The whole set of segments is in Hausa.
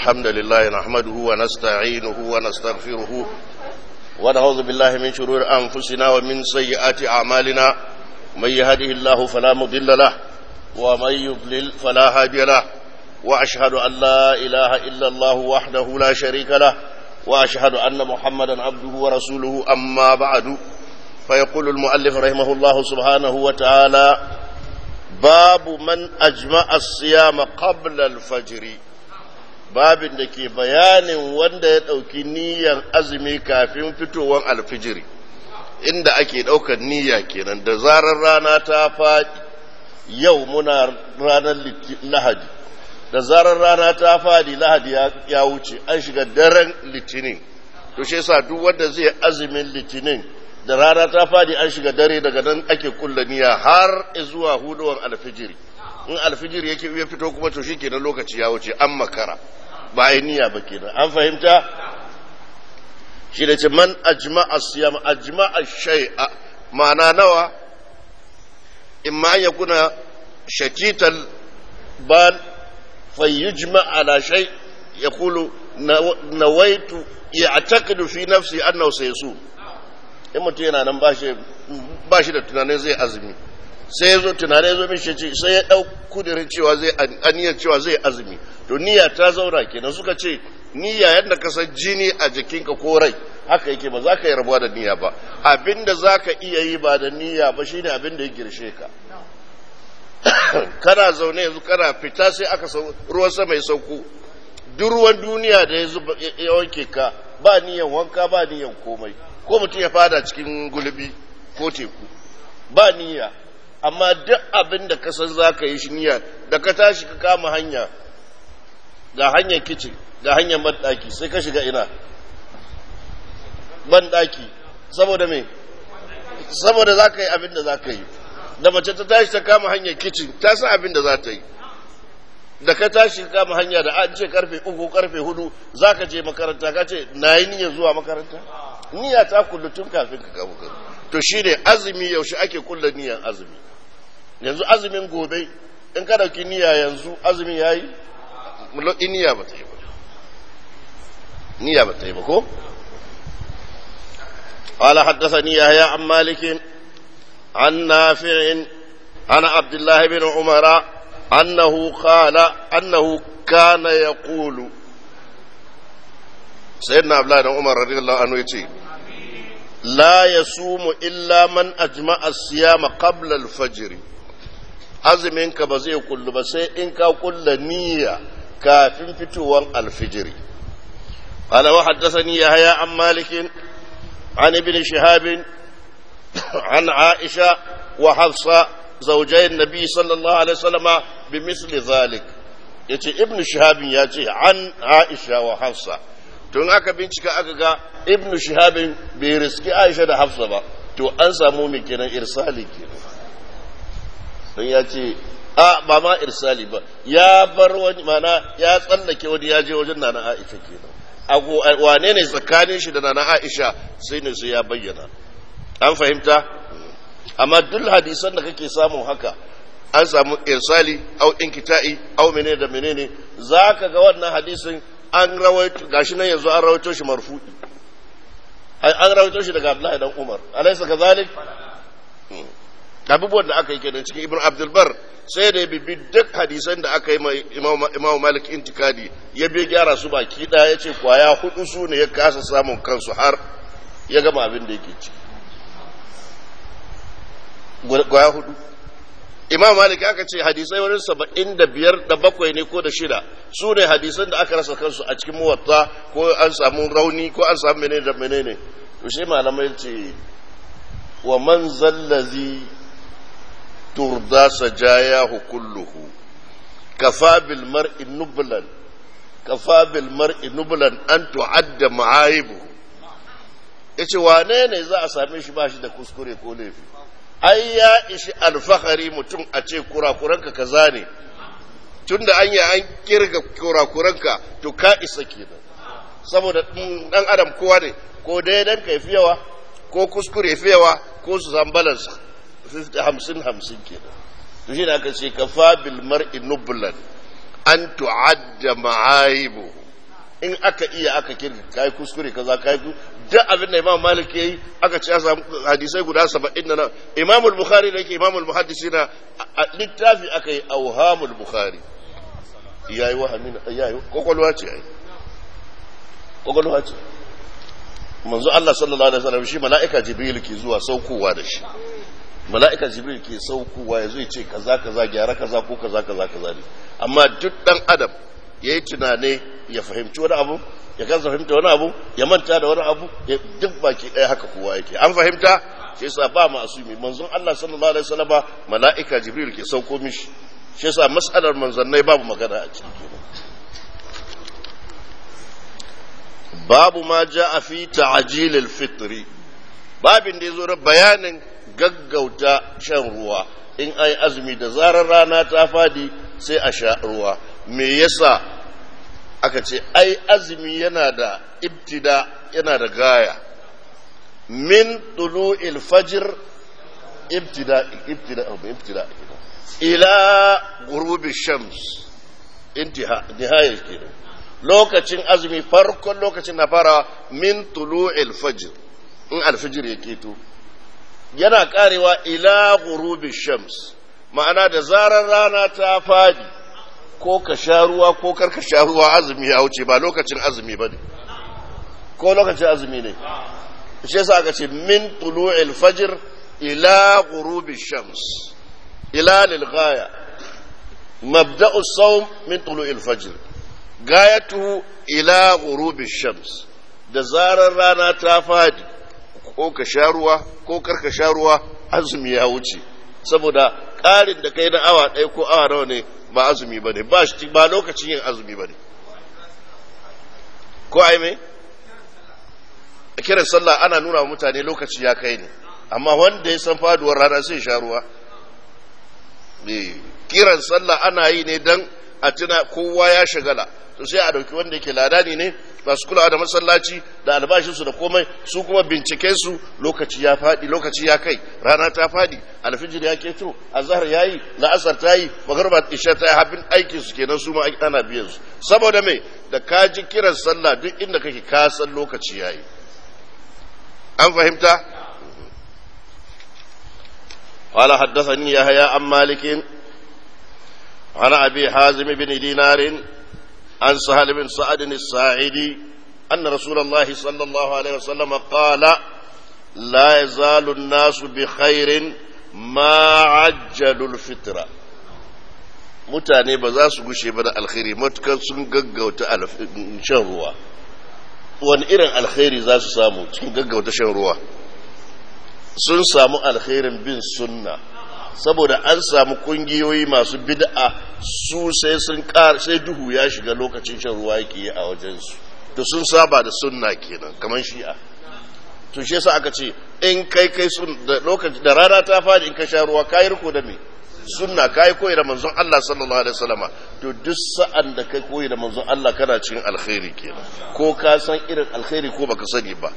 الحمد لله نحمده ونستعينه ونستغفره ونعوذ بالله من شرور أنفسنا ومن سيئات أعمالنا من يهده الله فلا مضل له ومن يضلل فلا هادي له وأشهد أن لا إله إلا الله وحده لا شريك له وأشهد أن محمدا عبده ورسوله أما بعد فيقول المؤلف رحمه الله سبحانه وتعالى باب من أجمع الصيام قبل الفجر babin da ke bayanin wanda ya ɗauki niyyar azumi kafin fitowar alfijiri inda ake ɗaukar niyya kenan da zarar rana ta faɗi yau muna ranar lahadi da zarar rana ta faɗi lahadi ya wuce an shiga daren litinin to shi yasa duk wanda zai azumin litinin da rana ta faɗi an shiga dare daga nan ake kulla niyya har zuwa huduwan alfijiri in alfijiri yake ya fito kuma to shikenan lokaci ya wuce an makara ba a niyya ba kenan an fahimta shi da ce man ajma'a siyam ajma'a shay'a ma'ana nawa imma an yakuna shakital bal fayyujma ala shay yaqulu nawaitu ya'taqidu fi nafsi annahu sayasum in mutum yana nan ba shi da tunanin zai azumi sai ya zo tunanin zo mishi ce sai ya ɗau kudirin cewa zai aniyar cewa zai azumi to niyya ta zauna kenan suka ce niyya yadda ka san jini a jikinka ko rai haka yake ba za ka yi rabuwa da niyya ba abinda za ka iya yi ba da niyya ba shine abin da ya girshe ka kana zaune yanzu kana fita sai aka ruwan sama ya sauko duk ruwan duniya da ya wanke ka ba niyyan wanka ba niyyan komai ko mutum ya fada cikin gulbi ko teku ba niyya amma duk abin da ka san za ka yi shi niyya da ka tashi ka kama hanya ga hanyar kicin ga hanyar banɗaki sai ka shiga ina banɗaki saboda me saboda za ka yi abin da za ka yi da mace ta tashi ta kama hanyar kicin ta san abin da za ta yi da ka tashi ka kama hanya da an ce karfe uku karfe hudu za ka je makaranta ka ce na yi niyyar zuwa makaranta niyya ta kullu tun kafin ka kama to shi ne azumi yaushe ake kulla niyyar azumi yanzu azumin gobe in ka dauki niyya yanzu azumin ya yi niyya ba ta yi ba niyya ba ta yi ba ko قال حدثني يحيى عن مالك عن نافع عن عبد الله بن عمر أنه قال أنه كان يقول سيدنا عبد الله بن عمر رضي الله عنه يقول لا يصوم إلا من أجمع الصيام قبل الفجر azumin ka ba zai kullu ba sai in ka kulla niyya kafin fitowar alfijiri qala wa haddathani yahya an malik an ibn shihab an aisha wa hafsa zawjay an-nabi sallallahu alaihi wasallam bimithli zalik yace ibn shihab ya ce an aisha wa hafsa tun aka bincika aka ga ibn shihabin bai riski aisha da hafsa ba to an samu mai kenan irsali kenan don ya ce a ba ma irsali ba ya bar wani mana ya tsallake wani ya je wajen nana aisha kenan wane ne tsakanin shi da nana aisha sai ne sai ya bayyana an fahimta amma duk hadisan da kake samu haka an samu irsali au inkita'i au menene da menene za ka ga wannan hadisin an rawaito gashi nan yanzu an rawaito shi marfu'i an rawaito shi daga Abdullahi dan Umar alaysa kazalik abubuwan da aka yi kenan cikin Ibn Abdul Bar sai da ya bibi duk hadisan da aka yi mai Imam Malik intikadi ya bi gyara su baki daya yace kwaya hudu su ne ya kasa samun kansu har ya gama abin da yake ci kwaya hudu imam malik aka ce hadisai wurin saba'in da biyar da bakwai ne ko da shida su ne hadisan da aka rasa kansu a cikin muwatta ko an samu rauni ko an samu menene da menene to shi malamai ce wa man zallazi turda sajayahu kulluhu kafa bil mar'i nublan kafa bil mar'i nublan an tu'adda ma'aibu yace wane ne za a same shi ba shi da kuskure ko laifi ai ya ishi alfahari mutum a ce kurakuranka kaza ne tun da an yi an kirga kurakuranka to ka isa kenan saboda dan adam kowa ne ko daidan ka fi yawa ko kuskure fi yawa ko su san balance hamsin hamsin kenan to shi ne aka ce ka fa bil mar'i nublan an tu'adda ma'aibu in aka iya aka kirga kai kuskure kaza kai duk abin da Imam Malik yayi aka ce ya samu hadisai guda 70 na Imam al-Bukhari da yake Imam al-Muhaddisi na littafi aka yi awhamul Bukhari yayi wahami yayi kokolwa ce ai kokolwa ce manzo Allah sallallahu alaihi wasallam shi mala'ika Jibril ke zuwa saukowa da shi mala'ika Jibril ke saukowa ya zo ya ce kaza kaza gyara kaza ko kaza kaza kaza ne amma duk dan adam yayi tunane ya fahimci wani abu ya kansa fahimta wani abu ya manta da wani abu duk baki ɗaya haka kowa yake an fahimta shi yasa ba masumi manzon Allah sallallahu alaihi wasallam mala'ika Jibril ke sauko mishi shi yasa mas'alar manzannai babu magana a cikin kenan babu ma ja'a fi ta'jil al-fitr babin da yazo da bayanin gaggauta shan ruwa in ai azumi da zarar rana ta fadi sai a sha ruwa me yasa aka ce ai azumi yana da ibtida yana da gaya min tulu'il fajr ibtida ibtida ibtida ila ghurubi shams intiha nihaya kenan lokacin azumi farkon lokacin na fara min tulu'il fajr in alfijir ya keto yana karewa ila ghurubi shams ma'ana da zarar rana ta fadi ko ka sha ruwa ko kar ka sha ruwa azumi ya wuce ba lokacin azumi ba ne ko lokacin azumi ne shi yasa aka ce min tulu'il fajr ila ghurubi shams ila lil ghaya mabda'u sawm min tulu'il fajr gayatuhu ila ghurubi shams da zarar rana ta fadi ko ka sha ruwa ko kar ka sha ruwa azumi ya wuce saboda ƙarin da kai na awa ɗaya ko awa nawa ne ba azumi ba ne ba lokacin yin azumi ba ne ko ai mai a kiran sallah ana nuna wa mutane lokaci ya kai ne amma wanda ya san faduwar rana sai sha ruwa kiran sallah ana yi ne don a tuna kowa ya shagala to sai a dauki wanda yake ladani ne masu kulawa da masallaci da albashinsu da komai su kuma bincike su lokaci ya fadi lokaci ya kai rana ta fadi alfijir ya keto azhar yayi la'asar ta yi magarba isha ta yi habin aikin su kenan su ma ana biyan su saboda me da ka ji kiran sallah duk inda kake ka san lokaci yayi an fahimta قال حدثني يحيى عن مالك عن ابي حازم بن دينار عن سهل بن سعد الساعدي أن رسول الله صلى الله عليه وسلم قال لا يزال الناس بخير ما عجلوا الفطرة mutane ba za su gushe ba da alkhairi matukar sun gaggauta shan ruwa wani irin alkhairi za su samu cikin gaggauta shan ruwa sun samu alkhairin bin sunna saboda an samu kungiyoyi masu bid'a su sai sun ƙara sai duhu ya shiga lokacin shan ruwa yake yi a wajensu to sun saba da sunna kenan kamar shi'a to shi yasa aka ce in kai kai sun da lokaci da rana ta fadi in ka sha ruwa kai riko da me sunna kai koyi da manzon Allah sallallahu alaihi wasallama to duk sa'an da kai koyi da manzon Allah kana cikin alkhairi kenan ko ka san irin alkhairi ko baka sani ba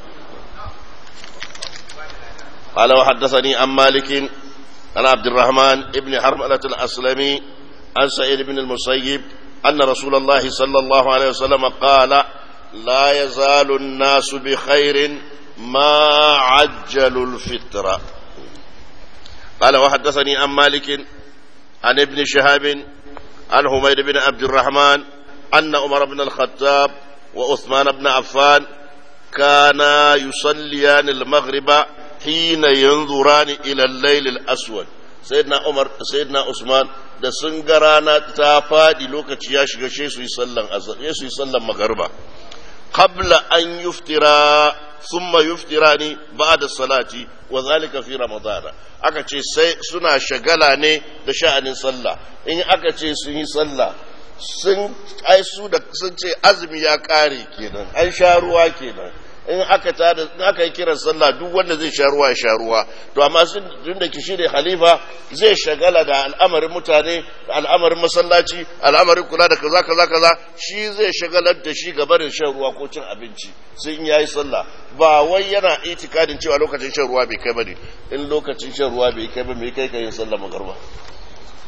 قال وحدثني عن مالك عن عبد الرحمن ابن حرملة الأسلمي عن سعيد بن المسيب أن رسول الله صلى الله عليه وسلم قال لا يزال الناس بخير ما عجلوا الفطرة قال وحدثني عن مالك عن ابن شهاب عن حميد بن عبد الرحمن أن عمر بن الخطاب وعثمان بن عفان كانا يصليان المغرب حين ينظران إلى الليل الأسود sayyidina Umar da sayyidina Usman da sun ga rana ta fadi lokaci ya shiga shi su yi sallan azhar su yi sallan magariba qabla an yuftira thumma yuftirani ba'da salati wa zalika fi ramadana aka ce sai suna shagala ne da sha'anin sallah in aka ce sun yi sallah sun ai su da sun ce azumi ya kare kenan an sha ruwa kenan in aka tada in aka yi kiran sallah duk wanda zai sha ruwa ya sha ruwa to amma sun tun da kishi ne khalifa zai shagala da al'amarin mutane da al'amarin masallaci al'amarin kula da kaza kaza kaza shi zai shagalar da shi ga barin shan ruwa ko cin abinci sai in yayi sallah ba wai yana itikadin cewa lokacin shan ruwa bai kai bane in lokacin shan ruwa bai kai ba me kai kai sallah magarba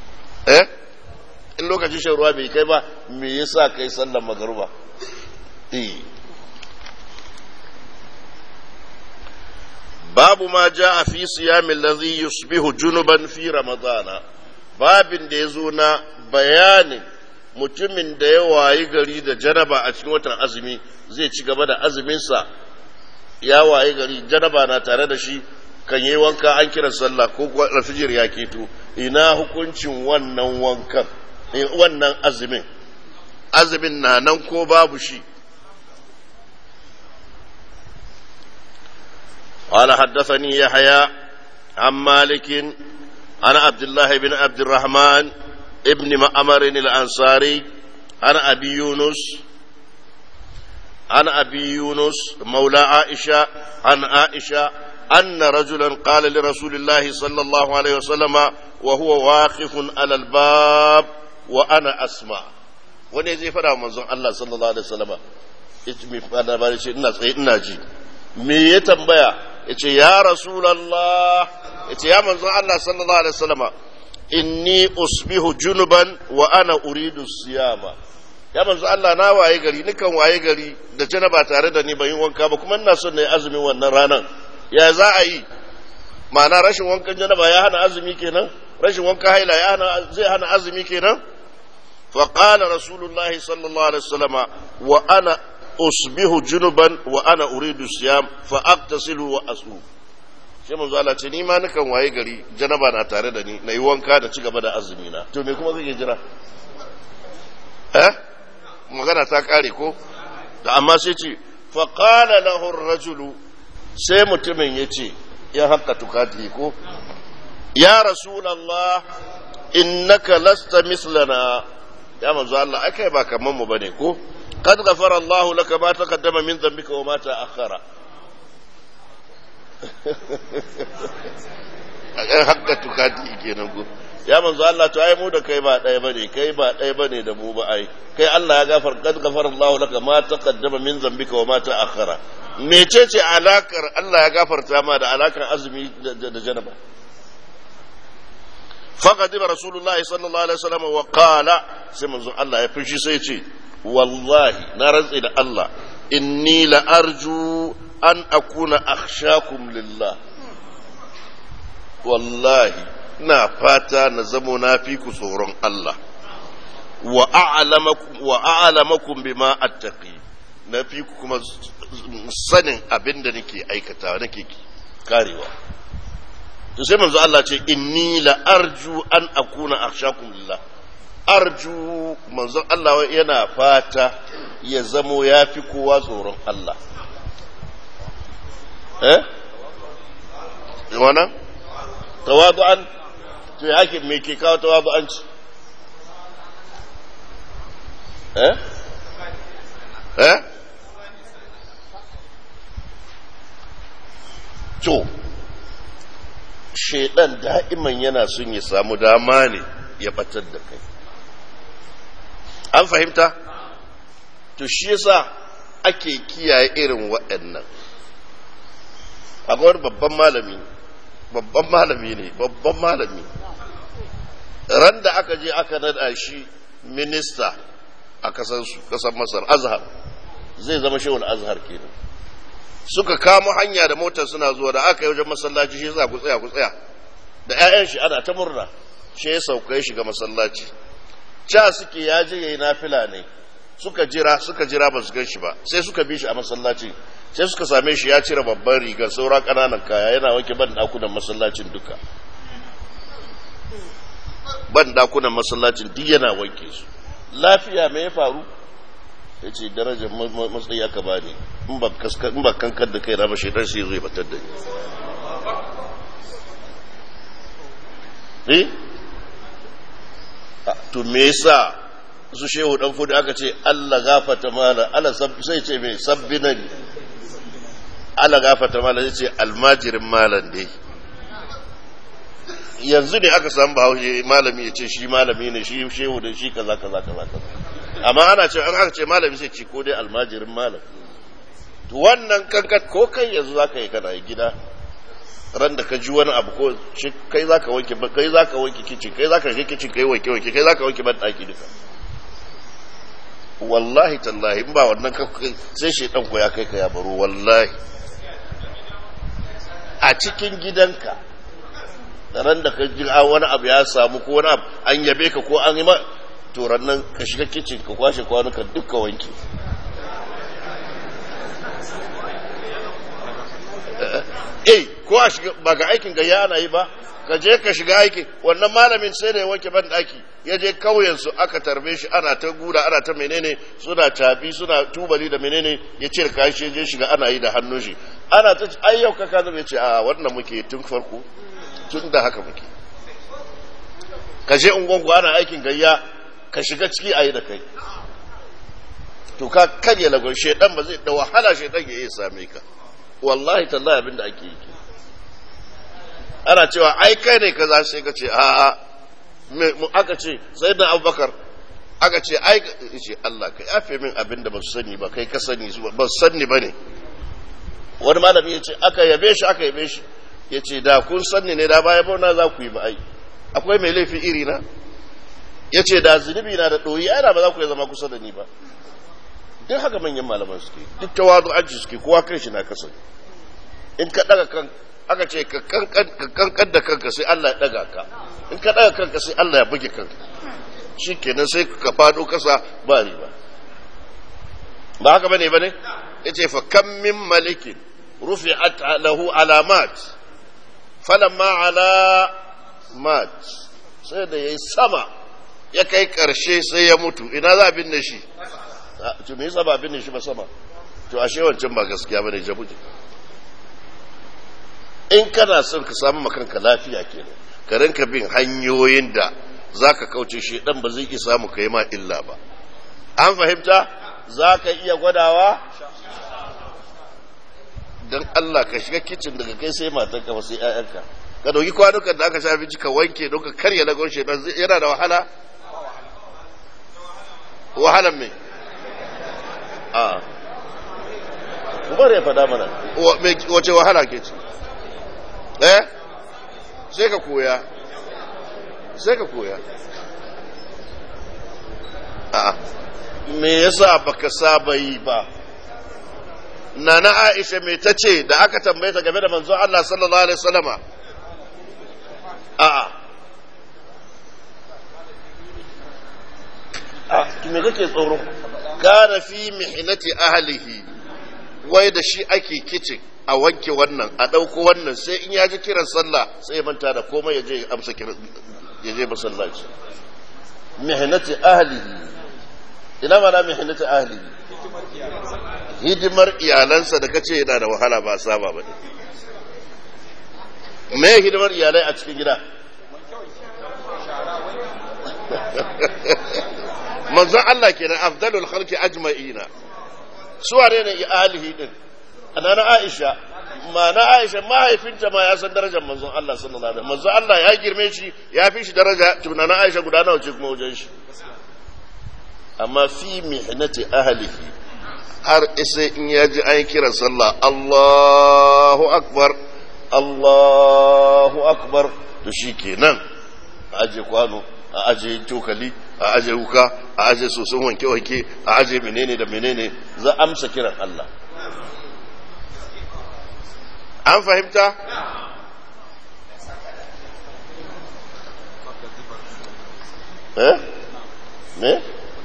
eh in lokacin shan ruwa bai kai ba me yasa kai sallar magarba babu ma ja a fi siyamin lazi yusbihu junuban fi ramadana babin da ya zo na bayanin mutumin da ya wayi gari da janaba a cikin watan azumi zai ci gaba da azuminsa ya wayi gari janaba na tare da shi kan yi wanka an kira sallah ko rafijir ya keto ina hukuncin wannan wankan wannan azumin azumin na nan ko babu shi قال حدثني يحيى عن مالك عن عبد الله بن عبد الرحمن ابن مأمر الأنصاري عن أبي يونس عن أبي يونس مولى عائشة عن عائشة أن رجلا قال لرسول الله صلى الله عليه وسلم وهو واقف على الباب وأنا أسمع wani zai fada manzon Allah sallallahu alaihi wasallam yace mai fada ba ce ina tsaye ina ji me ya tambaya yace ya rasulullah yace ya manzon Allah sallallahu alaihi wasallam inni usbihu junuban wa ana uridu siyama ya manzo Allah na waye gari nikan waye gari da tana ba tare da ni ban yi wanka ba kuma ina son na yi azumin wannan ranan ya za a yi ma'ana rashin wankan janaba ya hana azumi kenan rashin wankan haila ya hana zai hana azumi kenan fa qala rasulullahi sallallahu alaihi wasallama wa ana usbihu junuban wa ana uridu siyam fa aqtasilu wa asum sai manzo Allah ce ni ma nukan waye gari janaba na tare da ni na yi wanka da ci gaba da azumi na to me kuma kake jira eh magana ta kare ko da amma sai ce fa qala lahu ar-rajulu sai mutumin yace ya hakka tukati ko ya rasulullah innaka lasta mislana ya manzo Allah akai ba kaman mu bane ko قد غفر الله لك ما تقدم من ذنبك وما تأخر hakka tukati kenan ko ya manzo Allah to ai mu da kai ba ɗaya bane kai ba ɗaya bane da mu ba ai kai Allah ya gafar kad gafara Allah laka ma taqaddama min zambika wa ma ta'akhkhara mecece alakar Allah ya gafarta ma da alakar azumi da janaba فقدم رسول الله صلى الله عليه وسلم وقال سيما الله يفشي سيتي والله نرز إلى الله إني لأرجو أن أكون أخشاكم لله والله na fata na zamo na fi ku tsoron Allah wa a'lamakum bima attaqi na fi ku kuma sanin abin da nake aikata nake karewa to sai manzo Allah ce inni la arju an akuna akhshakum lillah arju manzo Allah yana fata ya zamo ya fi kowa tsoron Allah eh wannan tawadu'an to ya ake me ke kawo tawadu'anci eh eh to shaidan da'iman yana son ya samu dama ne ya batar da kai an fahimta to shi yasa ake kiyaye irin waɗannan akwai babban malami babban malami ne babban malami ran da aka je aka nada shi minista a kasansu kasar masar azhar zai zama shehul azhar kenan suka kamo hanya da motar suna zuwa da aka yi wajen masallaci shi za ku tsaya ku tsaya da 'ya'yan shi ana ta murna shi ya sauka ya shiga masallaci ca suke ya je yayi nafila ne suka jira suka jira ba su gan shi ba sai suka bi shi a masallaci sai suka same shi ya cire babban rigar saura ƙananan kaya yana wanke ban dakunan masallacin duka ban dakunan masallacin duk yana wanke su lafiya me ya faru ya ce darajar matsayi aka ba ne in ba kankar da kai rama shaidar sai zai batar da ni to me yasa su shehu dan fudu aka ce Allah gafata mala Allah sai ce me sabbina ne Allah gafata mala sai ce almajirin malan dai yanzu ne aka samu bahaushe malami ya ce shi malami ne shi shehu da shi kaza kaza kaza kaza amma ana ce an aka ce malami sai ci ko dai almajirin malam to wannan kankat ko kai yanzu zaka yi kana gida ran da ka ji wani abu ko shi kai zaka wanke kai zaka wanke kici kai zaka shi kici kai wanke wanke kai zaka wanke ban daki duka wallahi tallahi in ba wannan sai shaidan ko ya kai ka ya baro wallahi a cikin gidanka ran da ka ji wani abu ya samu ko wani abu an yabe ka ko an yi ma to nan ka shiga kicin ka kwashe kwanuka duka wanke eh ko a shiga ba ga aikin gayya ana yi ba ka je ka shiga aiki wannan malamin sai da ya wanke ban daki ya je kauyen su aka tarbe shi ana ta guda ana ta menene suna tafi suna tubali da menene ya ce ka shi je shiga ana yi da hannun shi ana ta ai yau ka kaza ya ce a wannan muke tun farko tun da haka muke ka je ungonku ana aikin gayya ka shiga ciki a yi da kai to ka karya lagon shedan ba zai da wahala shedan ya iya same ka wallahi tallahi abin da ake yi ana cewa ai kai ne kaza sai ka ce a'a mu aka ce sai da abubakar aka ce ai ce Allah ka yafe min abin da ba su sani ba kai ka sani ba su sani ba ne wani malami ya ce aka yabe shi aka yabe shi ya ce da kun sani ne da baya bauna za ku yi ba ai akwai mai laifi iri na ya ce da zunubi na da ɗoyi ana ba za ku yi zama kusa da ni ba duk haka manyan malaman suke duk tawadu aji suke kowa kan shi na kasa in ka daga kan aka ce ka kankan da kanka sai Allah ya daga ka in ka daga kanka sai Allah ya buge kanka shi kenan sai ka fado kasa ba riba ba haka bane bane yace fa kam min malikin rufi'at lahu alamat falamma ala mat sai da yayi sama ya kai karshe sai ya mutu ina za a binne shi to me yasa ba binne shi ba sama to ashe wancan ba gaskiya bane jabuje in kana son ka samu makanka lafiya kenan ka rinka bin hanyoyin da zaka kauce shi dan ba zai iya samu kai ma illa ba an fahimta zaka iya gwadawa dan Allah ka shiga kicin daga kai sai matarka ba sai ƴaƴanka ka dauki kwanukan da aka sha abinci ka wanke don ka karya lagon shedan yana da wahala wahalan me a umar ya faɗa mana wace wahala ke ci eh sai ka koya sai ka koya a me yasa baka saba yi ba nana aisha me ta ce da aka tambaye ta game da manzon Allah sallallahu alaihi wasallama a'a a me kake tsoro kana fi mihnati ahlihi wai da shi ake kicin a wanke wannan a ɗauko wannan sai in ya ji kiran sallah sai ya manta da komai ya je amsa kiran ya je masallaci mihnati ahlihi ina mana mihnati ahlihi hidimar iyalansa da kace yana da wahala ba saba ba ne me hidimar iyalai a cikin gida manzon Allah kenan afdalul khalqi ajma'ina su wane ne alihi din anana Aisha ma na Aisha mahaifinta ma ya san darajar manzon Allah sallallahu alaihi wasallam manzon Allah ya girme shi ya fi shi daraja tunana Aisha guda nawa ce kuma wajen shi amma fi mihnati ahlihi har sai in ya ji an kira sallah Allahu akbar Allahu akbar to shikenan aje kwano a aje cokali a aje wuka a aje soson wanke-wanke a aje menene da menene za amsa kiran Allah an fahimta? eh? ne?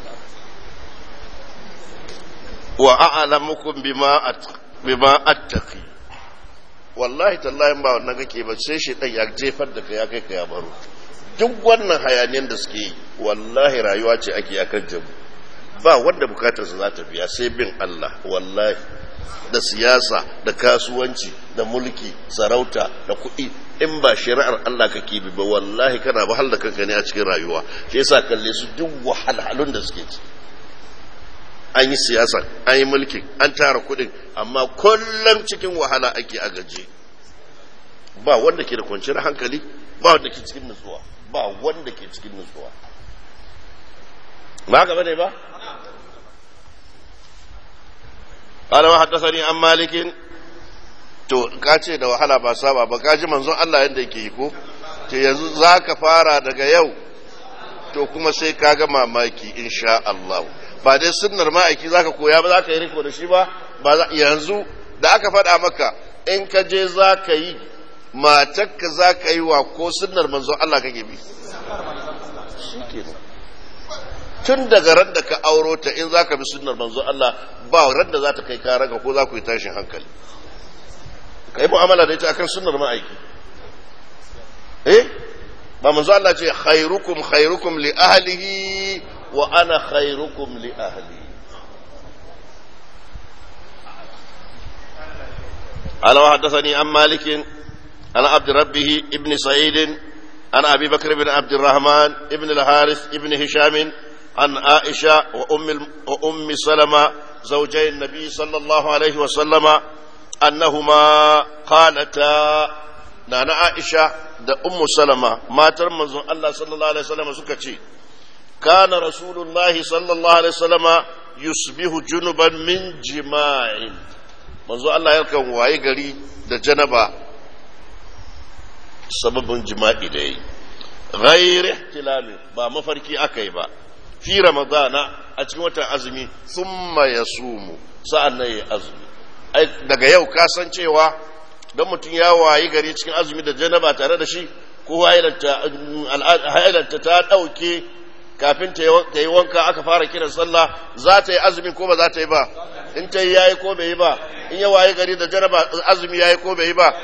wa a'lamukum bima bima attaqi wallahi tallahi ba wannan kake ba sai shi ya jefar da kai ya kai ka ya baro duk wannan hayaniyan da suke yi wallahi rayuwa ce ake akan jamu ba wanda bukatarsa za ta biya sai bin Allah wallahi da siyasa da kasuwanci da mulki sarauta da kuɗi in ba shari'ar Allah kake bi ba wallahi kana ba da kanka ne a cikin rayuwa shi yasa kalle su duk wahalhalun da suke ci an yi siyasa an yi mulkin an tara kuɗin amma kullum cikin wahala ake a gaje ba wanda ke da kwanciyar hankali ba wanda ke cikin nutsuwa ba wanda ke cikin nutsuwa ba gaba ne ba قال وحدثني عن مالك to ka ce da wahala ba saba ba ka ji manzon Allah yadda yake yi ko to yanzu za ka fara daga yau to kuma sai ka ga mamaki insha Allah ba dai sunnar ma'aiki zaka koya ba zaka yi riko da shi ba ba yanzu da aka faɗa maka in ka je zaka yi matarka zaka yi wa ko sunnar manzo Allah kake bi shikenan tun daga ran da ka auro ta in zaka bi sunnar manzo Allah ba ran da za ta kai karanka ko za ku yi tashin hankali ka yi mu'amala da ita akan sunnar ma'aiki eh ba manzo Allah ce khairukum khairukum li ahlihi wa ana khairukum li ahli أنا وحدثني عن مالك عن عبد ربه ابن سعيد عن أبي بكر بن عبد الرحمن ابن الحارث ابن هشام عن عائشة وأم, وأم سلمة زوجي النبي صلى الله عليه وسلم أنهما قالتا نانا عائشة da ummu salama matar manzon Allah sallallahu alaihi wasallam suka ce kana rasulullahi sallallahu alaihi wasallam yusbihu junuban min jima'in manzo Allah yakan waye gari da janaba sababin jima'i da yayi ghair ihtilami ba mafarki akai ba fi ramadana a cikin watan azumi thumma yasumu sa'an nan yayi azumi ai daga yau ka san cewa don mutum ya wayi gari cikin azumi da janaba tare da shi ko hailanta ta ɗauke kafin ta yi wanka aka fara kiran sallah za ta yi azumi ko ba za ta yi ba in ta yi yayi ko bai yi ba in ya wayi gari da janaba azumi yayi ko bai yi ba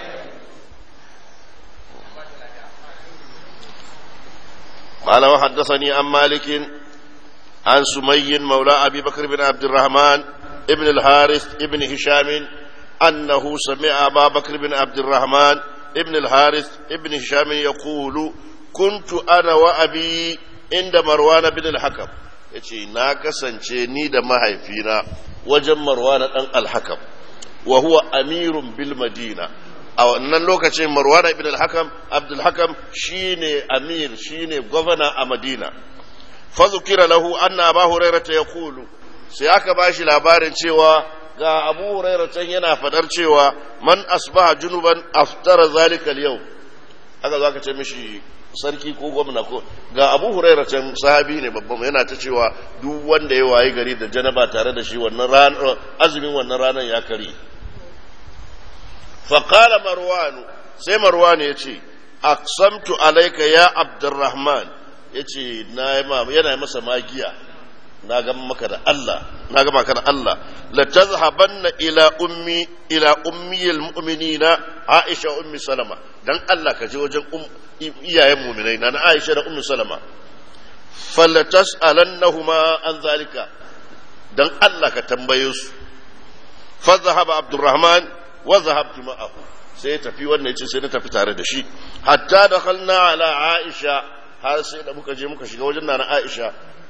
قال وحدثني عن مالك عن سمي مولى أبي بكر بن عبد الرحمن ابن الحارث ابن هشام أنه سمع أبا بكر بن عبد الرحمن ابن الحارث ابن هشام يقول كنت أنا وأبي عند مروان بن الحكم yace na kasance ni da mahaifina wajen marwana ɗan alhakam wa huwa amirun bil madina a wannan lokacin marwana ibn al-hakam abdul hakam shine amir shine gwamna a madina fa zukira lahu anna abu hurairah yaqulu sai aka bashi labarin cewa ga abu huraira can yana fadar cewa man asbaha junuban aftara zalika yau aka zo aka ce mishi sarki ko gwamna ko ga abu huraira can sahabi ne babban yana ta cewa duk wanda ya wayi gari da janaba tare da shi wannan ranar azumin wannan ranar ya kare faqala marwanu sai marwan ya ce aqsamtu alayka ya abdurrahman yace na yana masa magiya na ga maka da Allah na ga maka da Allah la tazhabanna ila ummi ila ummiyil mu'minina Aisha ummi Salama dan Allah ka je wajen iyayen mu'minai na Aisha da ummi Salama falla tas'alannahuma an zalika dan Allah ka tambaye su fa zahaba Abdurrahman wa zahabtu ma'ahu sai tafi wannan yace sai na tafi tare da shi hatta dakhalna ala Aisha har sai da muka je muka shiga wajen nana Aisha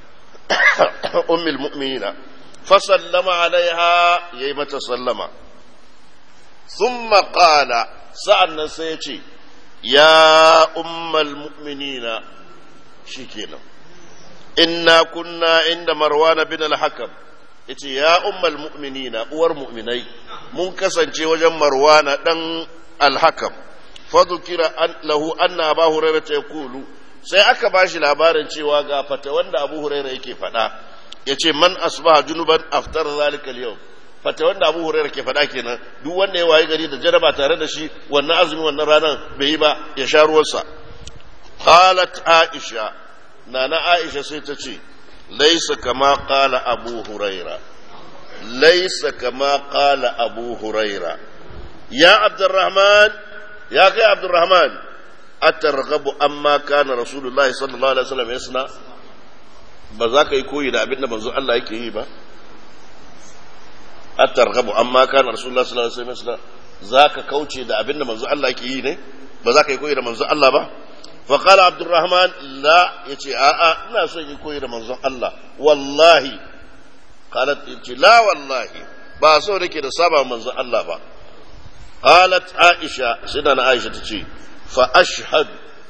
أم المؤمنين فسلم عليها يمة سلم ثم قال سألنا سيتي يا أم المؤمنين شكينا إنا كنا عند مروان بن الحكم yace ya ummal mu'minina uwar mu'minai mun kasance wajen marwana dan alhakam fa dhukira lahu anna abu hurairah yaqulu sai aka ba shi labarin cewa ga fata wanda abu huraira yake faɗa ya ce man asbaha junuban aftar zalika yau fata wanda abu huraira ke faɗa kenan duk wanda ya wayi gari da jaraba tare da shi wannan azumi wannan ranar bai yi ba ya sha ruwansa qalat aisha nana aisha sai ta ce laisa kama qala abu huraira laisa kama qala abu huraira ya abdurrahman ya kai abdurrahman atarghabu amma kana rasulullahi sallallahu alaihi wasallam yasna ba za ka yi koyi da abin da manzo Allah yake yi ba atarghabu amma kana rasulullahi sallallahu alaihi wasallam yasna za ka kauce da abin da manzo Allah yake yi ne ba za ka yi koyi da manzo Allah ba fa qala abdurrahman la yace a a ina son yi koyi da manzo Allah wallahi qalat yace la wallahi ba so nake da saba manzo Allah ba qalat aisha sidana aisha tace فأشهد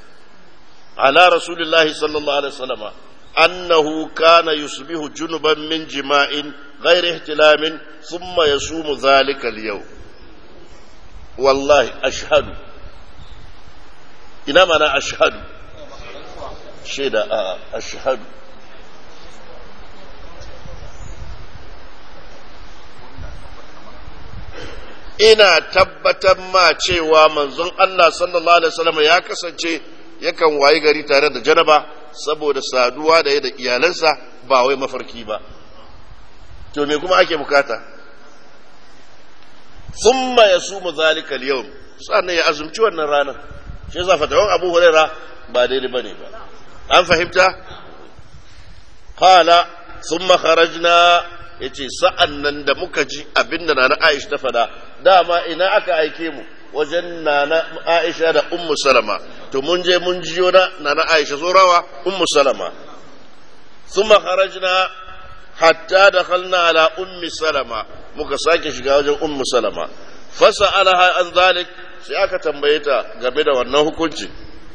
على رسول الله صلى الله عليه وسلم أنه كان يصبح جنبا من جماع غير احتلام ثم يصوم ذلك اليوم والله أشهد إنما أنا أشهد شيدا أشهد ina tabbatar ma cewa manzon Allah sallallahu alaihi wasallam ya kasance yakan wayi gari tare da janaba saboda saduwa da da iyalansa ba wai mafarki ba to me kuma ake bukata thumma yasumu zalika al-yawm sannan ya azumci wannan ranar shi yasa fatawan Abu Huraira ba daidai bane ba an fahimta qala thumma kharajna yace sa'an nan da muka ji abinda nana Aisha ta fada dama ina aka aike mu wajen nana Aisha da Ummu Salama to mun je mun jiyo na nana Aisha zorawa Ummu Salama thumma kharajna hatta dakhalna ala Ummi Salama muka sake shiga wajen Ummu Salama fasa'alaha an zalik sai aka tambaye ta game da wannan hukunci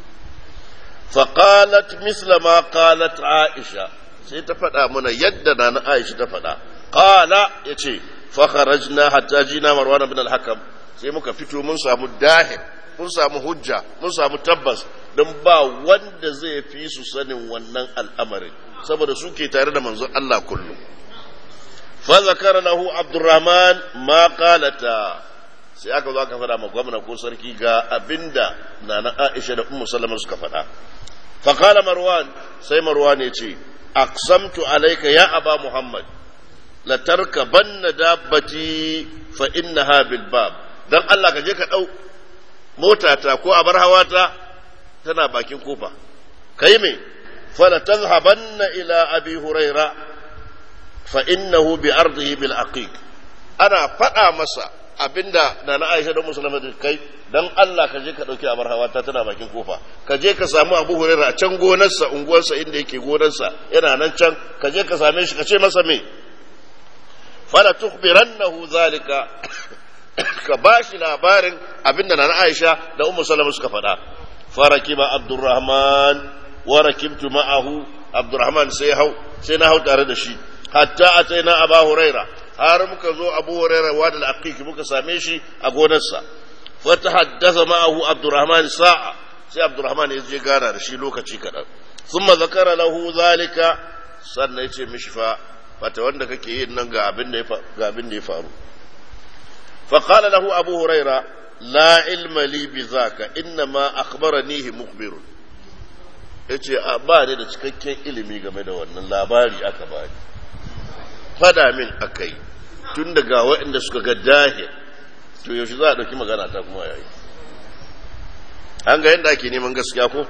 faqalat misla ma qalat Aisha sai ta faɗa mana yadda na na Aisha ta faɗa qala yace fa kharajna hatta jina Marwan ibn al-Hakam sai muka fito mun samu dahir mun samu hujja mun samu tabbas don ba wanda zai fi su sanin wannan al'amarin saboda suke tare da manzon Allah kullum fa zakara lahu Abdurrahman ma qalata sai aka zo aka faɗa ma gwamna ko sarki ga abinda nana Aisha da Ummu Salama suka faɗa fa qala Marwan sai Marwan ya ce aqsamtu alayka ya aba Muhammad la tarkabanna dabbati fa innaha bil bab dan Allah ka je ka dau motata ko abar hawata tana bakin kofa kai me fala tazhabanna ila abi huraira fa innahu bi ardihi bil aqiq ana faɗa masa abinda da na Aisha da Musulma da kai dan Allah ka je ka dauki abar hawata tana bakin kofa ka je ka samu Abu Hurairah a can gonarsa unguwarsa inda yake gonarsa yana nan can ka je ka same shi ka ce masa me fala tukhbirannahu zalika ka bashi labarin abinda na Aisha da Ummu Salama suka faɗa farakiba Abdurrahman wa rakibtu ma'ahu Abdurrahman sai hau sai na hau tare da shi hatta ataina Abu Hurairah har muka zo Abu Hurairah wa da aqiq muka same shi a gonarsa fa tahaddatha ma'ahu Abdurrahman sa'a sai Abdurrahman ya je gana da shi lokaci kadan thumma zakara lahu zalika sannan ya ce mishi fa fata wanda kake yin nan ga abin da ya ga abin da ya faru فقال له أبو هريرة لا علم لي بذاك إنما أخبرنيه مخبر yace a ba ni da cikakken ilimi game da wannan labari aka bani fada min akai tun daga waɗanda suka ga dahil to yaushe za a ɗauki magana ta kuma yayi an ga yadda ake neman gaskiya ko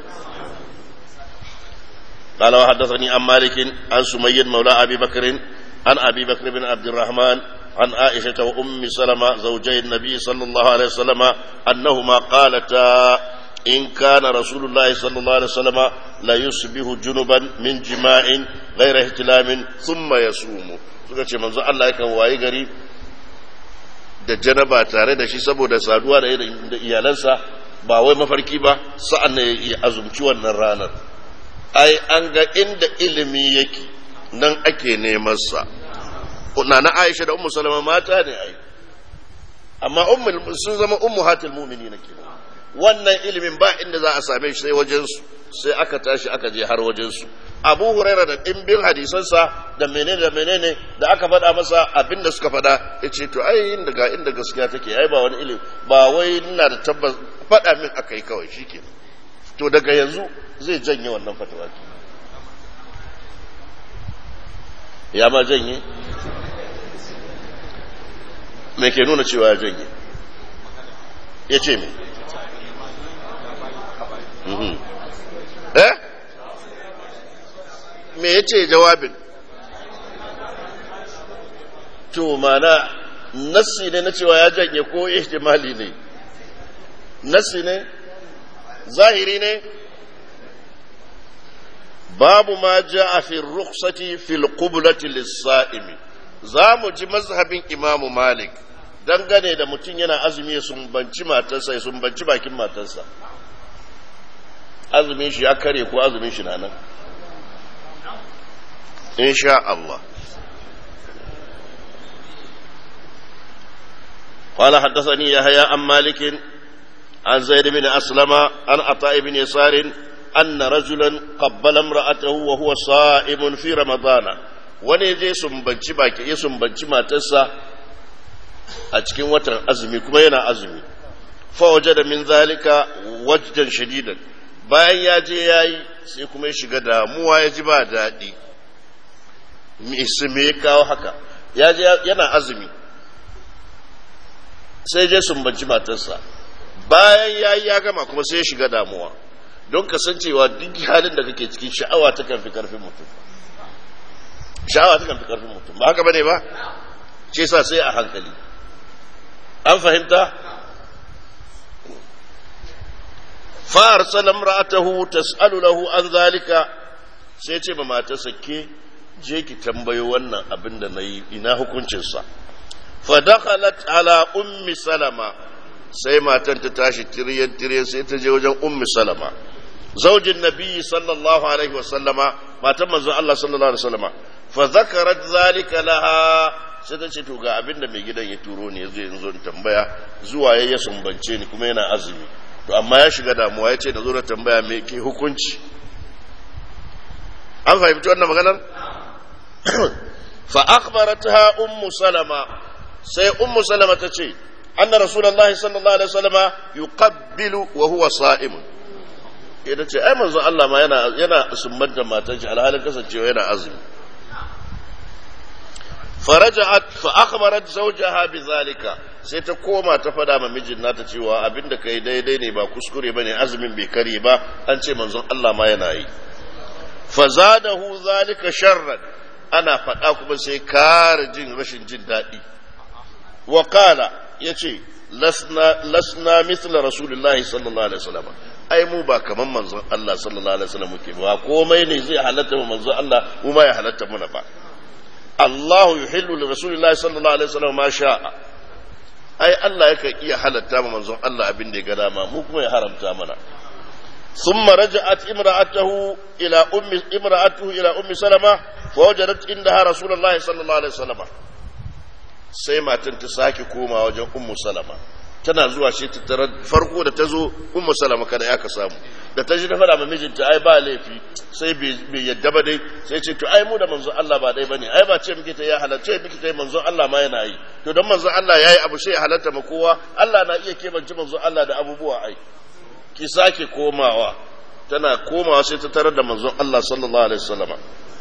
قال وحدثني عن مالك عن سميد مولى أبي بكر عن أبي بكر بن عبد الرحمن عن عائشة وأم سلمة زوجي النبي صلى الله عليه وسلم أنهما قالتا إن كان رسول الله صلى الله عليه وسلم لا يصبح جنبا من جماع غير احتلام ثم يصوم suka ce manzo Allah yakan wayi gari da janaba tare da shi saboda saduwa da iyalansa ba wai mafarki ba sa'an ne ya azumci wannan ranar ai an ga inda ilimi yake nan ake neman sa na na Aisha da Ummu Salama mata ne ai amma ummul sun zama ummuhatul mu'minin kenan wannan ilimin ba inda za a same shi sai wajen su sai aka tashi aka je har wajen su Abu Hurairah da dimbin hadisansa da menene da menene da aka faɗa masa abin da suka faɗa yace to ai inda ga inda gaskiya take ai ba wani ilimi ba wai ina da tabbas faɗa min akai kawai shikenan to daga yanzu zai janye wannan fatawa ya ma janye me ke nuna cewa ya janye ya ce me eh me ya ce jawabin to mana nassi ne na cewa ya janye ko ihtimali ne nassi ne zahiri ne babu ma ja fi rukhsati fil qiblati lis-sa'imi za mu ji mazhabin imamu malik dangane da mutum yana azumi ya sumbanci matarsa ya sumbanci bakin matarsa azumin shi ya kare ko azumin shi na nan insha Allah قال حدثني يحيى عن مالك عن زيد بن أسلم عن عطاء بن يسار أن رجلا قبل امرأته وهو صائم في رمضان wani je sumbanci baki ya sumbanci matarsa a cikin watan azumi kuma yana azumi fa wajada min zalika wajdan shadidan bayan ya je yayi sai kuma ya shiga damuwa ya ji ba daɗi me ya kawo haka ya je yana azumi sai je sumbanci matarsa bayan ya yi ya gama kuma sai ya shiga damuwa don kasancewa duk halin da kake cikin sha'awa ta kan fi karfin mutum sha'awa ta kan fi karfin mutum ba haka bane ba ce sa sai a hankali an fahimta fa'ar salam ra'atahu tas'alu lahu an zalika sai ce ba matarsa ke je ki tambayo wannan abin da na yi ina hukuncinsa fa dakhalat ala ummi salama sai matan ta tashi tiryan tiryan sai ta je wajen ummi salama zaujin nabiyyi sallallahu alaihi wa sallama matan manzon Allah sallallahu alaihi wa sallama fa zakarat zalika laha sai ta ce to ga abin da mai gidan ya turo ne yazo yanzu in tambaya zuwa ya sumbance ni kuma yana azumi to amma ya shiga damuwa ya ce da zo da tambaya me ke hukunci an fahimci wannan maganar fa akhbaratha ummu salama sai ummu salama ta ce anna rasulullahi sallallahu alaihi wasallama yuqabbilu wa huwa sa'im ita ce ai manzo Allah ma yana yana sumbar da matan shi alhalin kasancewa yana azumi faraja'at fa akhbarat zawjaha bizalika sai ta koma ta fada ma mijin nata cewa abinda kai daidai ne ba kuskure bane azumin bai kare ba an ce manzon Allah ma yana yi fazadahu zalika sharran ana faɗa kuma sai kare jin rashin jin daɗi wa qala yace lasna lasna mithla rasulillahi sallallahu alaihi wasallam ai mu ba kaman manzon Allah sallallahu alaihi wasallam muke ba komai ne zai halatta mu manzon Allah mu ma ya halatta muna ba Allah yuhillu li rasulillahi sallallahu alaihi wasallam ma sha'a ai Allah yakan iya halatta mu manzon Allah abin da ya ga dama mu kuma ya haramta mana ثم رجعت امرأته إلى أم امرأته إلى أم سلمة فوجدت عندها رسول الله صلى الله عليه وسلم sai matan ta sake koma wajen ummu salama tana zuwa shi ta tarar farko da ta zo ummu salama kada ya ka samu da ta ji ta fada ma mijinta ai ba laifi sai bai yadda ba dai sai ce to ai mu da manzon Allah ba dai bane ai ba ce muke ta ya halarce muke ta manzon Allah ma yana yi to dan manzon Allah yayi abu sai ya halarta ma kowa Allah na iya kebanci manzon Allah da abubuwa ai ki sake komawa tana komawa sai ta tarar da manzon Allah sallallahu alaihi wasallama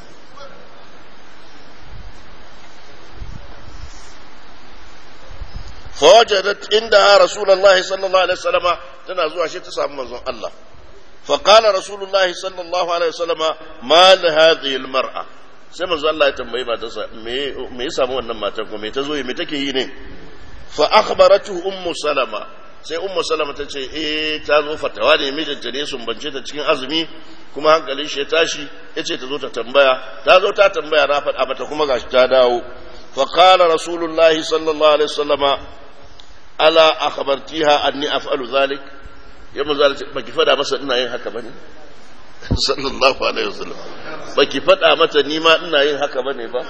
fawajadat inda rasulullahi sallallahu alaihi wasallama tana zuwa shi ta samu manzon Allah فقال رسول الله صلى الله عليه وسلم ما لهذه المرأة sai manzo Allah ya tambayi matarsa me me ya samu wannan matar ko me ta zo me take yi ne fa akhbaratu ummu salama sai ummu salama ta ce eh ta zo fatawa ne mijinta ne sun bance ta cikin azumi kuma hankalin shi ya tashi ya ce ta zo ta tambaya ta zo ta tambaya na faɗa mata kuma gashi ta dawo fa qala rasulullahi sallallahu alaihi wasallama ala akhbartiha anni af'alu zalik ya manzo Allah baki fada masa ina yin haka bane sallallahu alaihi wasallam baki fada mata ni ma ina yin haka bane ba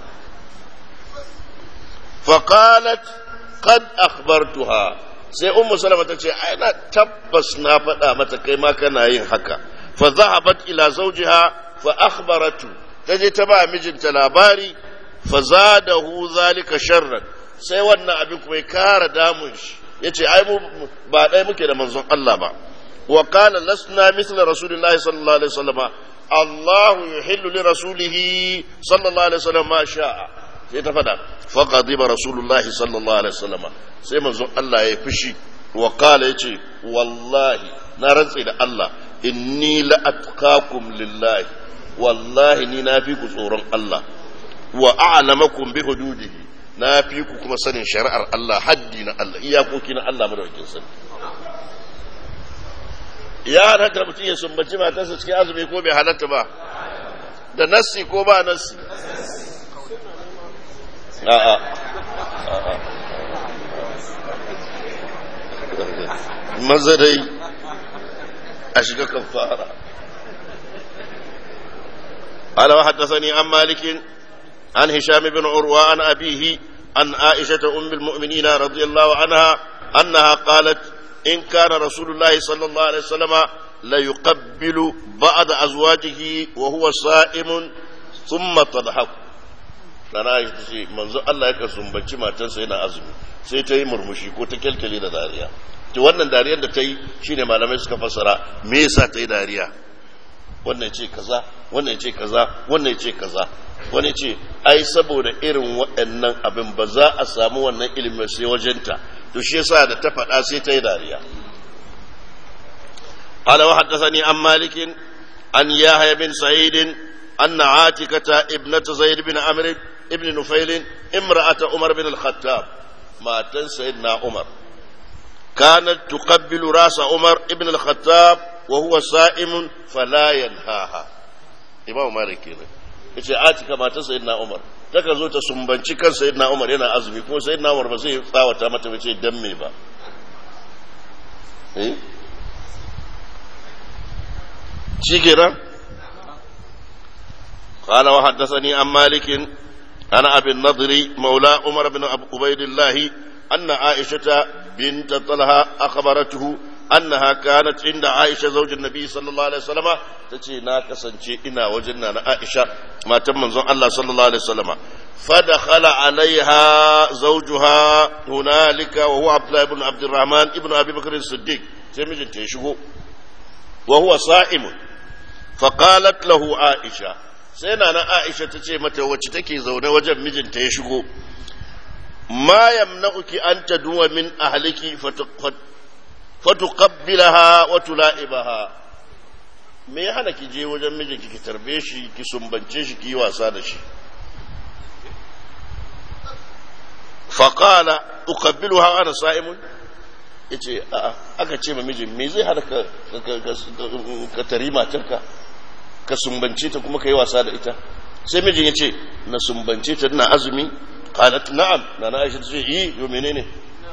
fa qalat qad akhbartuha sai ummu salama ta ce ai na tabbas na fada mata kai ma kana yin haka fa zahabat ila zawjiha fa akhbaratu taje ta ba mijinta labari fa zadahu zalika sharran sai wannan abin kuma ya kara damun shi yace ai mu ba ɗaya muke da manzon Allah ba wa qala lasna mithla rasulillahi sallallahu alaihi wasallam Allah yuhillu li rasulihi sallallahu alaihi wasallam ma sha'a sai ta fada fa qadiba rasulullahi sallallahu alaihi wasallam sai manzon Allah ya fushi wa qala yace wallahi na rantse da Allah inni la atqakum lillahi wallahi ni na fi ku tsoron Allah wa a'lamakum bi hududihi na fi ku kuma sanin shari'ar Allah haddi na Allah iyakoki na Allah madaukakin sani ya halatta mutum ya sumbaci matarsa cikin azumi ko bai halatta ba da nassi ko ba nassi a'a a'a maza dai a shiga kafara قال وحدثني عن مالك عن هشام بن عروة عن أبيه عن عائشة أم المؤمنين رضي الله عنها أنها قالت إن كان رسول الله صلى الله عليه وسلم لا يقبل بعض أزواجه وهو صائم ثم تضحك Nana Aisha ta ce manzo Allah ya kasumbanci matarsa yana azumi sai ta yi murmushi ko ta kyalkyale da dariya to wannan dariyar da ta yi shine malamai suka fassara me yasa ta yi dariya wannan ce kaza wannan ce kaza wannan ce kaza wani ce ai saboda irin waɗannan abin ba za a samu wannan ilimin sai wajenta to shi yasa da ta faɗa sai ta yi dariya قال وحدثني عن مالك عن يحيى بن سعيد أن عاتكة ابنة زيد بن عمرو ابن نفيل امرأة عمر بن الخطاب ما سيدنا عمر كانت تقبل راس عمر ابن الخطاب وهو صائم فلا ينهاها إمام مالك هنا yace atika mata sayyidina Umar taka zo ta sumbanci kan sayyidina Umar yana azumi kuma sayyidina Umar ba zai tsawata mata ba ce dan me ba eh شكرا قال وحدثني عن مالك عن ابي النضر مولى عمر بن عبيد الله ان عائشه بنت طلحه اخبرته انها كانت عند عائشه زوج النبي صلى الله عليه وسلم تجي نا كسانشي ina wajen na Aisha matan manzon Allah sallallahu alaihi wasallam فدخل عليها زوجها هنالك وهو عبد الله بن عبد الرحمن ابن ابي بكر الصديق sai mijinta ya shigo وهو صائم فقالت له عائشة sai na na Aisha ta ce mata wacce take zaune wajen mijinta ya shigo ma yamna'uki an taduwa min ahliki fatuqabbilaha wa tula'ibaha me ya hana ki je wajen mijinki ki tarbe shi ki sumbance shi ki yi wasa da shi faqala uqabbiluha ana sa'imun yace a'a aka ce ma mijin me zai hana ka ka tari matarka ka sumbance ta kuma ka yi wasa da ita sai mijin ya ce na sumbance ta ina azumi qalat na'am na na aisha ce yi yo menene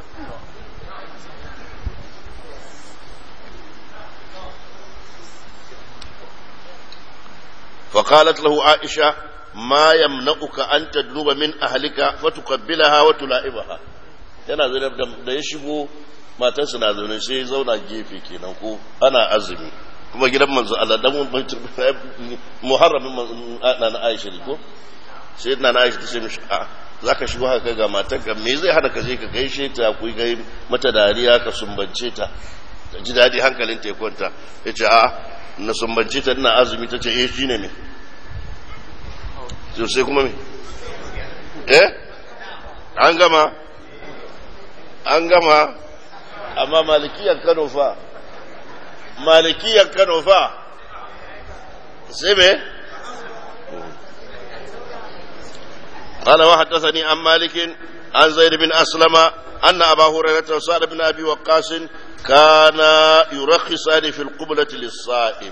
فقالت له عائشة ما يمنعك أن تدنب من أهلك فتقبلها وتلائبها yana zai da ya shigo matarsa na zaune sai zauna gefe kenan ko ana azumi kuma gidan manzo Allah dan muharramin na na Aisha ko sai na na Aisha ta ce mishi a zaka shigo haka ga matarka me zai hada ka je ka gaishe ta ku gai mata dariya ka sumbance ta ta ji dadi hankalin ta ya kwanta yace a na sumbance ta ina azumi ta ce eh shine me sai kuma me eh an gama an gama amma malikiyar kano fa malikiyar kano fa sai me قال وحدثني عن مالك عن زيد بن أسلم أن أبا هريرة وسعد بن أبي وقاص كان يرخصان في القبلة للصائم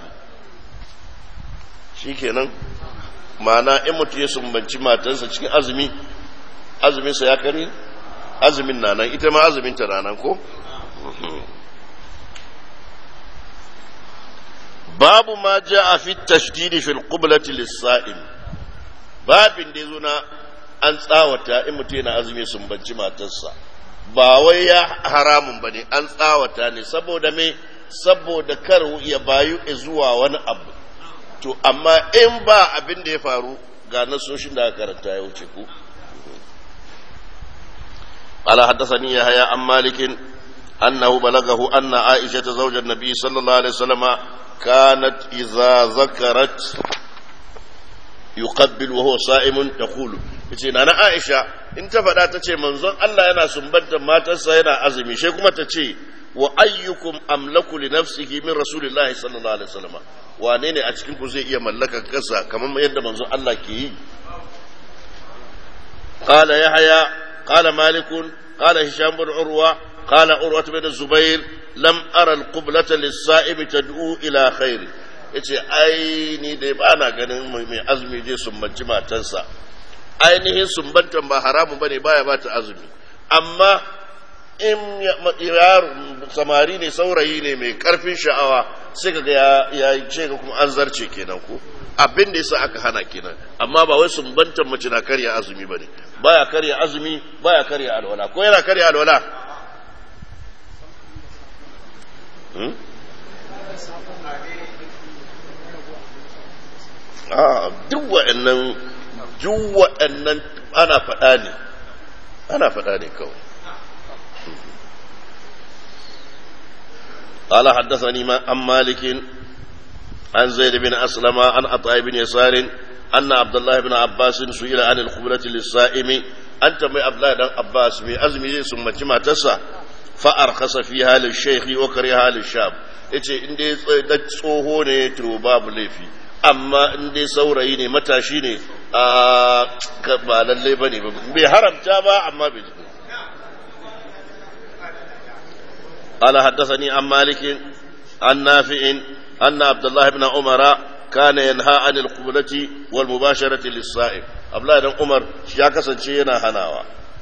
shikenan ma'ana in mutum ya sumbanci matarsa cikin azumi azuminsa ya kare azumin na nan ita ma azumin ta na nan ko babu ma ja a fi tashdidi fil qiblati lis-sa'im babin da yazo na an tsawata in mutum yana azumi sumbanci matarsa ba wai ya haramun bane an tsawata ne saboda me saboda kar ya bayu zuwa wani abu to amma in ba abin da ya faru ga nasoshin da aka karanta ya wuce ku قال حدثني يحيى عن مالك أنه بلغه أن عائشة زوج النبي صلى الله عليه وسلم كانت إذا ذكرت يقبل وهو صائم تقول yace na Aisha in ta faɗa ta ce manzon Allah yana sumbantar matarsa yana azumi sai kuma ta ce wa ayyukum amlaku li nafsihi min rasulillahi sallallahu alaihi wasallam wane ne a cikin ku zai iya mallakar kansa kamar yadda manzon Allah ke yi qala yahya قال مالك قال هشام بن عروة قال عروة بن الزبير لم أرى القبلة للصائم تدعو إلى خير yace ai ni dai ba na ganin mai azumi je sumbanci matansa ainihin sumbantan ba haramun bane baya ba ta azumi amma in yaro samari ne saurayi ne mai karfin sha'awa sai kaga ya ya ce kuma an zarce kenan ko abin da yasa aka hana kenan amma ba wai sumbantan mace na karya azumi bane baya karya azumi baya karya alwala ko yana karya alwala hmm? a duk wa'annan duk wa'annan ana faɗa ne ana faɗa ne kawai قال حدثني عن مالك عن زيد بن أسلم عن عطاء بن يسار أن عبد الله بن عباس سئل عن القبلة للصائم أنت من عبد الله بن عباس من أزمي ثم جمع تسع فأرخص فيها للشيخ وكرهها للشاب yace in dai da tsoho ne to babu laifi amma in dai saurayi ne matashi ne a ba lalle ba ne bai haramta ba amma bai قال حدثني عن مالك عن نافع أن عبد الله بن عمر كان ينهى عن القبلة والمباشرة للصائم عبد الله بن عمر يا كسن شينا هناوا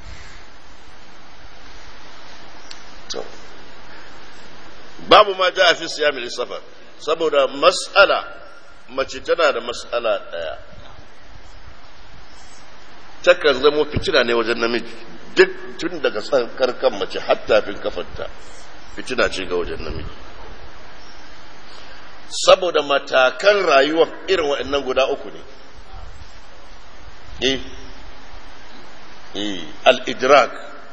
babu ma ja a fi siyami lissafar saboda mas'ala mace tana da mas'ala ɗaya takan zamo fitina ne wajen namiji duk tun daga karkan mace har tafin kafarta fitina ce ga wajen namiji saboda matakan rayuwa irin waɗannan guda uku ne eh eh al-idrak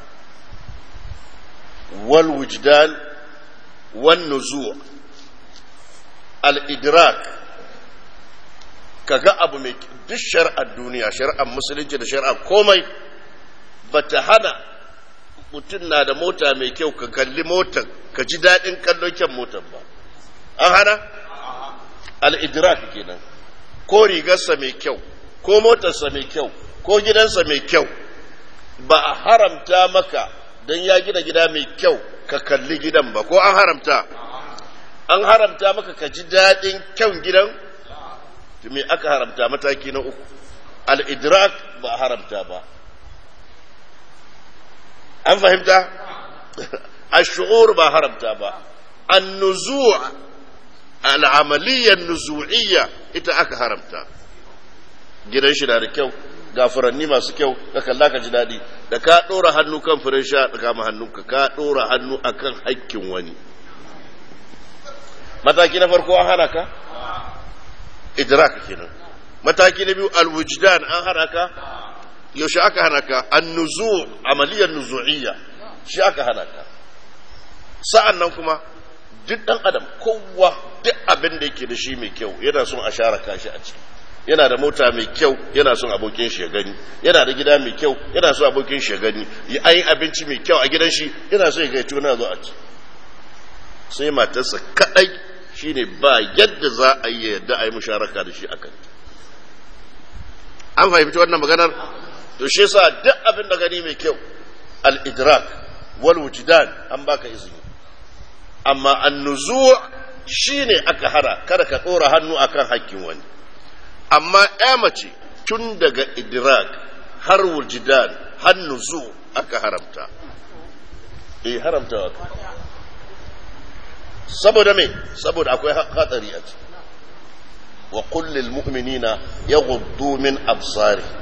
wal wujdan wan nuzu' al-idrak kaga abu mai duk shari'ar duniya shari'ar musulunci da shari'ar komai bata hana mutum na da mota mai kyau ka kalli motar ka ji daɗin kallon kyan motar ba an hana al'idrak kenan ko rigarsa mai kyau ko motarsa mai kyau ko gidansa mai kyau ba a haramta maka don ya gina gida mai kyau ka kalli gidan ba ko an haramta an haramta maka ka ji daɗin kyan gidan me aka haramta mataki na uku al'idrak ba a haramta ba an fahimta الشعور ba haramta ba النزوع العملية النزوعية ita aka haramta gidan shi na da kyau ga furanni masu kyau ka kalla ka ji daɗi da ka ɗora hannu kan furen sha da kama hannunka ka ɗora hannu akan hakkin wani mataki na farko an hana ka idrak kenan mataki na biyu alwujdan an hana ka yaushe aka hana ka annuzu amaliyar nuzu'iyya shi aka hana ka sa'an nan kuma duk ɗan adam kowa duk abin da yake da shi mai kyau yana son a share kashi a ciki yana da mota mai kyau yana son abokin shi ya gani yana da gida mai kyau yana son abokin shi ya gani an yi abinci mai kyau a gidan shi yana son ya ga tuna zo a ci sai matarsa kadai shine ba yadda za a yi yadda a yi musharaka da shi akan an fahimci wannan maganar to shi yasa duk abin da gani mai kyau al-idrak wal wujdan an baka izini amma an-nuzu' shine aka hara kada ka dora hannu akan hakkin wani amma ya mace tun daga idrak har wujdan har nuzu aka haramta eh haramta wa saboda me saboda akwai hatsari a ciki wa kullil mu'minina yaghuddu min absarihim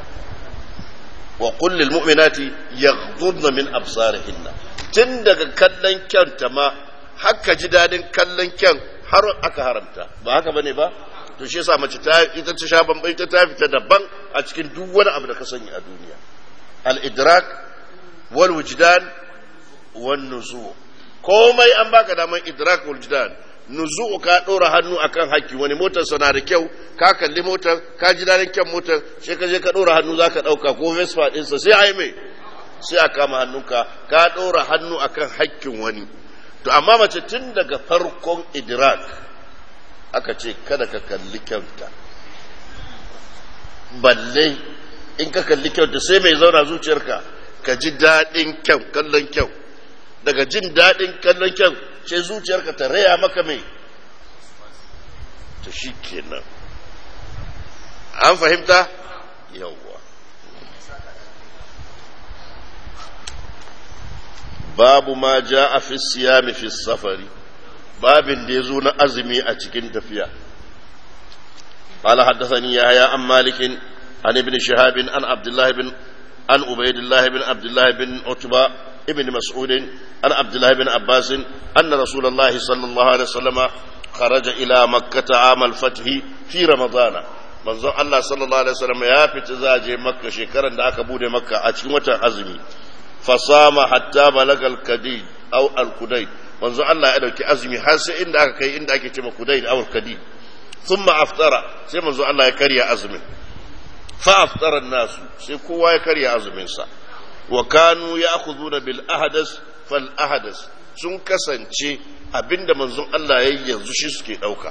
وقل للمؤمنات يغضضن من أبصارهن tun daga kallon kyanta ma haka ji dadin kallon kyan har aka haramta ba haka bane ba to shi yasa mace ta ita ta sha bambai ta ta fita daban a cikin duk wani abu da ka sani a duniya al idrak wal wujdan wan nuzu komai an baka daman idrak wal wujdan nuzu ka ɗora hannu akan haƙƙi wani motar na da kyau ka kalli motar ka ji daɗin kyan motar sai ka je ka ɗora hannu za ka ɗauka ko vespa ɗinsa sai a yi mai sai a kama hannunka ka ɗora hannu akan haƙƙin wani to amma mace tun daga farkon idrak aka ce kada ka kalli kyauta balle in ka kalli kyauta sai mai zauna zuciyarka ka ji daɗin kyau kallon kyau daga jin daɗin kallon kyau sai zuciyarka ta raya maka mai ta shi kenan an fahimta yawwa babu ma ja a fi siyami fi safari babin da ya zo na azumi a cikin tafiya قال حدثني يحيى عن مالك عن ابن شهاب عن عبد الله بن عن عبيد الله بن عبد الله بن عتبة ابن مسعود عن عبد الله بن عباس أن رسول الله صلى الله عليه وسلم خرج إلى مكة عام الفتح في رمضان manzon Allah sallallahu alaihi wasallam ya fita zaje makka shekaran da aka bude makka a cikin watan azumi fasama hatta balagal kadid aw al kudaid manzo Allah ya dauki azumi har sai inda aka kai inda ake cewa kudaid aw al kadid thumma aftara sai manzo Allah ya karya azumin fa aftara nasu sai kowa ya karya azumin sa wa kanu ya'khuduna bil ahdas fal ahdas sun kasance abinda manzon Allah ya yi yanzu shi suke dauka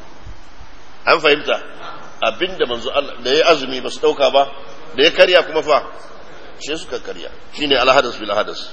an fahimta abinda manzo Allah da ya azumi ba su dauka ba da ya karya kuma fa shi suka karya shine alhadas bil hadas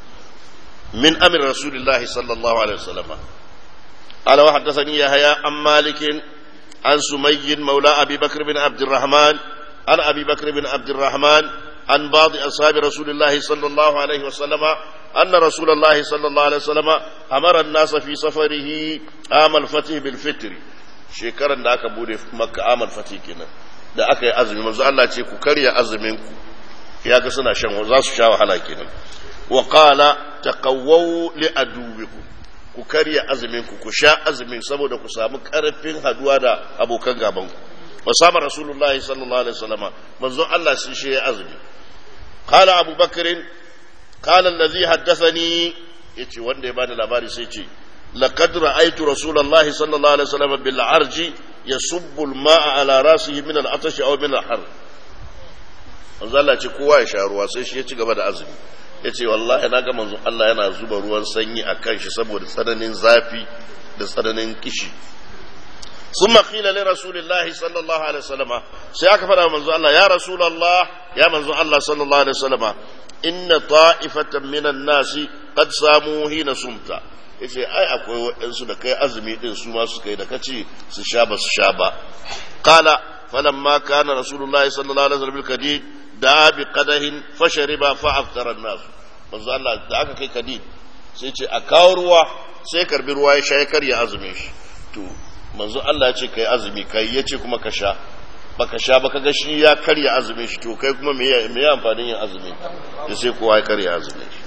min amir rasulillahi sallallahu alaihi wasallam ala wa haddathani yahya an malik an sumayy maula abi bakr bin abd الرحمن an abi bakr bin abd الرحمن عن بعض أصحاب رسول الله صلى الله عليه وسلم أن رسول الله صلى الله عليه وسلم أمر الناس في سفره عام الفتح بالفطر shekaran da aka bude maka amal fati kenan da aka yi azumi manzo Allah ce ku karya azumin ku ya ga suna shan za su sha wahala kenan wa qala taqawwu li aduwikum ku karya azumin ku ku sha azumin saboda ku samu karfin haduwa da abokan gaban ku wa sama rasulullahi sallallahu alaihi wasallama manzo Allah sun shi azumi qala abu bakr qala allazi haddathani yace wanda ya bani labari sai ce لقد رأيت رسول الله صلى الله عليه وسلم بالعرج يصب الماء على رأسه من العطش أو من الحر manzo Allah ce kowa ya sha ruwa sai shi ya ci gaba da azumi ya ce wallahi na ga manzo Allah yana zuba ruwan sanyi a kan shi saboda tsananin zafi da tsananin kishi sun makila li rasulillahi sallallahu alaihi wasallama sai aka faɗa manzo Allah ya rasulallah ya manzo Allah sallallahu alaihi wasallama inna ta'ifatan minan nasi qad samu hina sumta yace ai akwai waɗansu da kai azumi din su ma su kai da kace su sha ba su sha ba qala falamma kana rasulullahi sallallahu alaihi wasallam kadid da bi qadahin fashariba fa aftara an-nas manzo Allah da aka kai kadid sai ce a kawo ruwa sai karbi ruwa ya sha ya karya azumin shi to manzo Allah ya ce kai azumi kai yace kuma ka sha baka sha ba kaga shi ya karya azumin shi to kai kuma me me amfanin yin azumi sai kowa ya karya azumin shi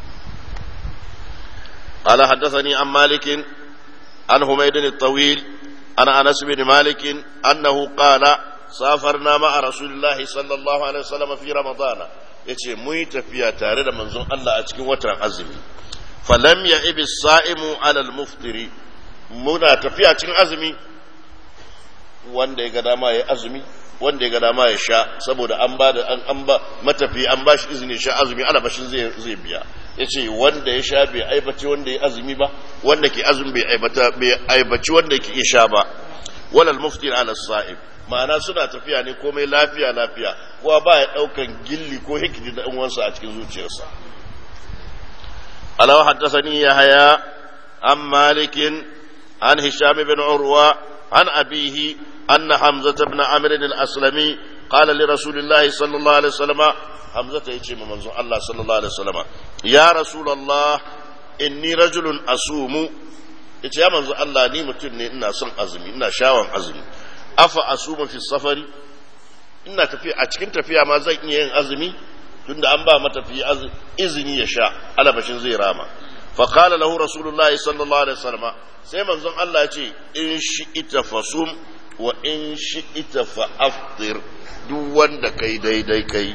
قال حدثني عن مالك عن حميد الطويل عن انس بن مالك انه قال سافرنا مع رسول الله صلى الله عليه وسلم في رمضان yace mun yi tafiya tare da manzon Allah a cikin watan azumi falam ya ibi sa'imu alal muftiri muna tafiya cikin azumi wanda ya ga dama ya azumi wanda ya ga dama ya sha saboda an ba da an ba matafi an ba shi izini sha azumi ana bashin zai zai biya yace wanda ya sha bai aibace wanda ya azumi ba wanda ke azumi bai aibata bai aibaci wanda ke sha ba walal muftir ala sa'ib ma'ana suna tafiya ne komai lafiya lafiya kowa ba ya daukan gilli ko hikidi da uwansa a cikin zuciyarsa alawa haddathani yahya an malikin an hisham bin urwa an abihi anna hamza ibn amr al-aslami qala li rasulillahi sallallahu alaihi wasallam hamza ta yace manzon Allah sallallahu alaihi wasallam ya rasulullah inni rajulun asumu yace ya manzo Allah ni mutum ne ina son azumi ina shawan azumi afa asumu fi safari ina tafiya a cikin tafiya ma zan iya yin azumi tunda an ba matafi izini ya sha alabashin zai rama fa qala lahu rasulullah sallallahu alaihi wasallam sai manzon Allah ya ce in shi ita fasum wa in shi ita fa aftir duk wanda kai daidai kai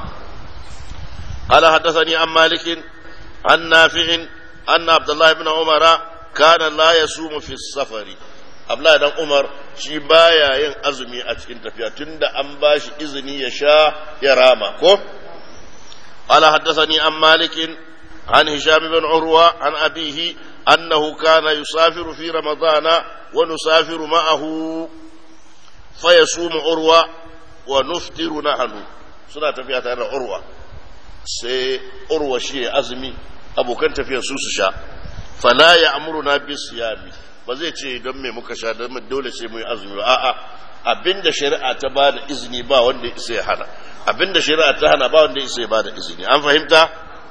قال حدثني عن مالك عن نافع أن عبد الله بن عمر كان لا يصوم في السفر Abdullahi dan Umar shi baya yin azumi a cikin tafiya tunda an ba shi izini ya sha ya rama ko ala haddathani an malik an hisham bin urwa an abihi annahu kana yusafiru fi ramadana wa nusafiru ma'ahu fa yasumu urwa wa nuftiru nahnu suna tafiya tare da urwa sai urwa shi ya azumi abokan tafiyar su su sha fala ya amuru na bi siyami ba zai ce don me muka sha don dole sai mu yi azumi ba a'a abinda shari'a ta ba da izini ba wanda ya isa ya hana abinda shari'a ta hana ba wanda ya isa ya ba da izini an fahimta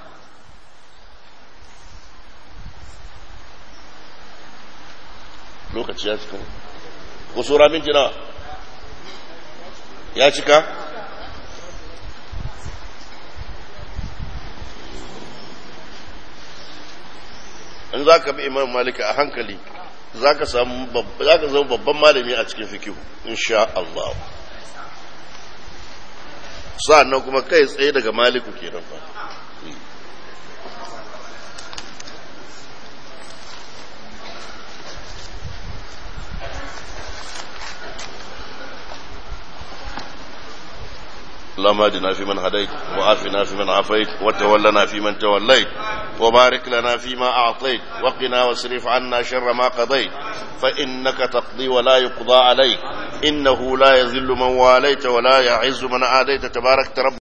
lokaci ya cika ko sura minti nawa ya cika in za ka bi imam malika a hankali za ka zama babban malami a cikin fikihu insha Allah sa'annan kuma kai tsaye daga maliku kenan fa اللهم اهدنا فيمن هديت وعافنا فيمن عافيت وتولنا فيمن توليت وبارك لنا فيما أعطيت وقنا واصرف عنا شر ما قضيت فإنك تقضي ولا يقضى عليك إنه لا يذل من واليت ولا يعز من عاديت تبارك رب